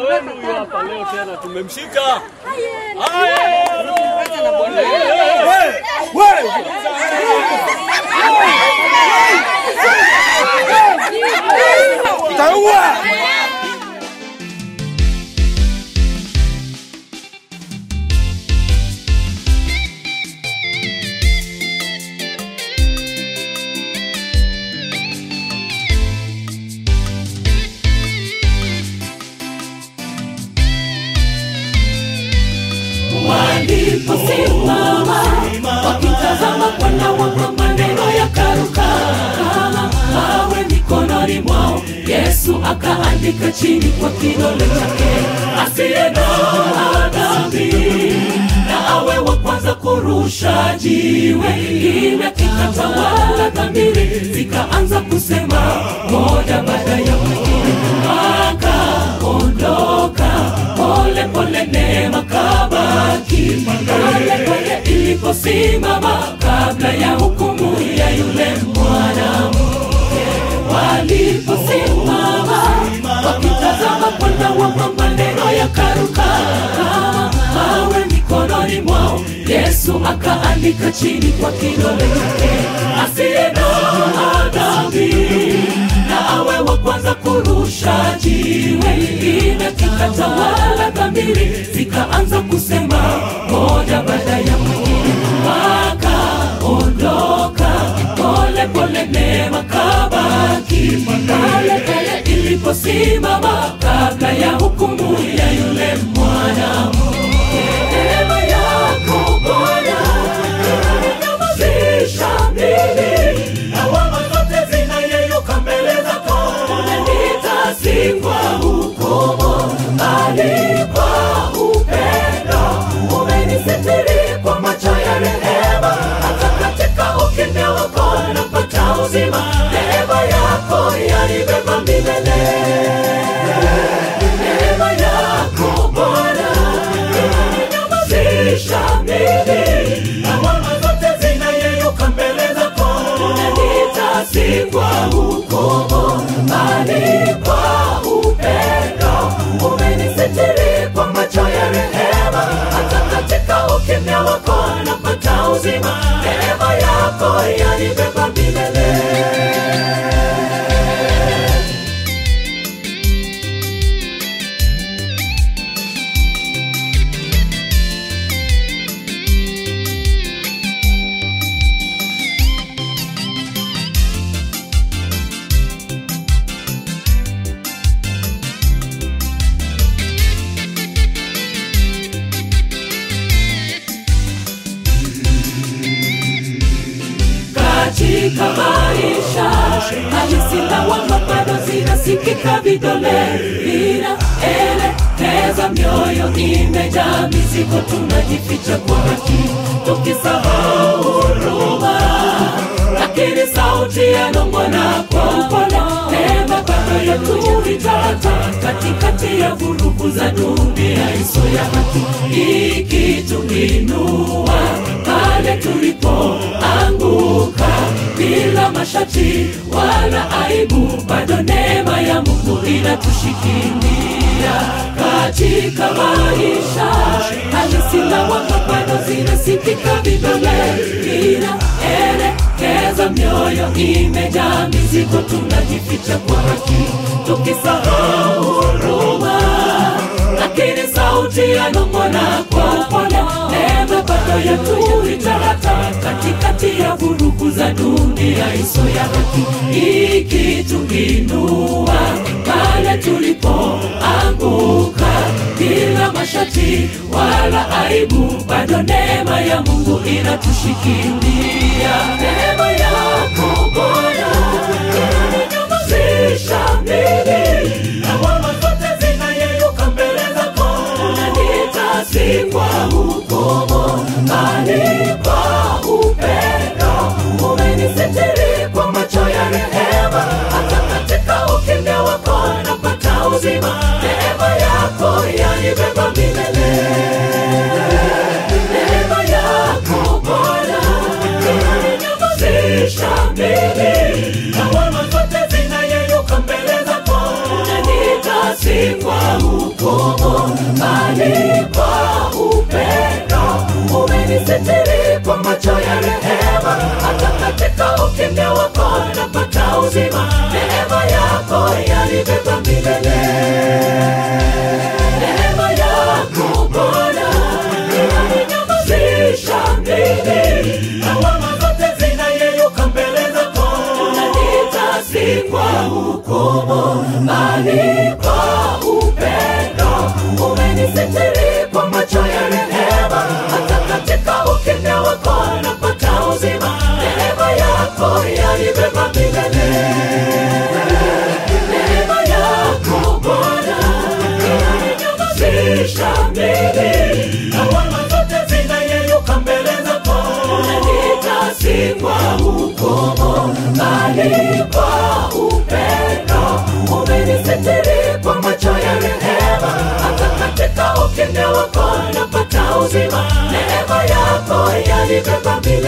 wenu huyu hapa leo tena tumemshika. Haya, waliposimama wakitazama kwana wako maneno yakaruka kama mawe mikononi mwao yesu akaandika chini kwa kidole chake asiye na dhambi na awe wa kwanza kurusha jiwe kimya kikatawala dhamiri zikaanza kusema moja baada ya mwingine akaondoka pole pole neema kabaki pale pale iliposimama kabla ya hukumu ya yule mwanamke waliposimama wakitazama kwana wako maneno yakaruka kama mawe mikononi mwao yesu akaandika chini kwa kidole chake asiye na dhambi na awe wa kwanza kurusha jiwe lingine kikatawala dhamiri zikaanza kusema moja baada ya mwingine wakaondoka pole pole neema kabaki pale pale iliposimama kabla ya hukumu ya yule mwanamke neema yako bwana inanyamazisha mimi lawama zote zinayeyuka mbele zako nitasikwa hukumu bali kwa upendo umenisitiri kwa macho ya rehema hata katika ukimya wako napata uzima neema yako yanibeba milele neema yako bwana inanyamazisha mimi lawama zote zinayeyuka mbele zako nitasikwa hukumu bali kwa upendo umenisitiri kwa macho ya rehema hata katika ukimya wako napata uzima neema yako yanibeba milele katika maisha halisi lawama bado zinasikika vidole vinaelekeza mioyo imejaa mizigo tunajificha kwa haki tukisahau huruma lakini sauti yanong'ona kwa upole neema bado yatuitata katikati ya vurugu za dunia iso ya haki ikituinua pale tulipoanguka bila mashati wala aibu bado neema ya mungu inatushikilia katika maisha halisi lawama bado zinasikika vidole inaelekeza mioyo imejaa mizigo tunajificha kwa haki tukisahau huruma lakini sauti yanong'ona kwa upole neema bado yatuita hata katikati ya vurugu za dunia iso ya haki ikituinua pale tulipoanguka bila mashati wala aibu bado neema ya mungu inatushikilia neema yako bwana inanyamazisha mimi lawama zote zinayeyuka mbele zako nitasikwa hukumu bali kwa upendo umenisitiri kwa macho ya rehema hata katika ukimya wako napata uzima neema yako yanibeba milele neema yako bwana inanyamazisha mimi lawama zote zinayeyuka mbele zako nitasikwa hukumu macho ya rehema hata katika ukimya wako napata uzima neema yako yanibeba milele neema yako bwana inaninyamazisha mimi lawama zote zinayeyuka mbele zako unaniita si kwa hukumu bali kwa upendo umenisitiri kwa macho ya rehema hata katika ukimya wako napata uzima neema yako yanibeba milele neema yako bwana inaninyamazisha mimi lawama zote zinayeyuka mbele zako unaniita si kwa hukumu bali kwa upendo umenisitiri kwa macho ya rehema hata katika ukimya wako napata uzima neema yako yanibeba milele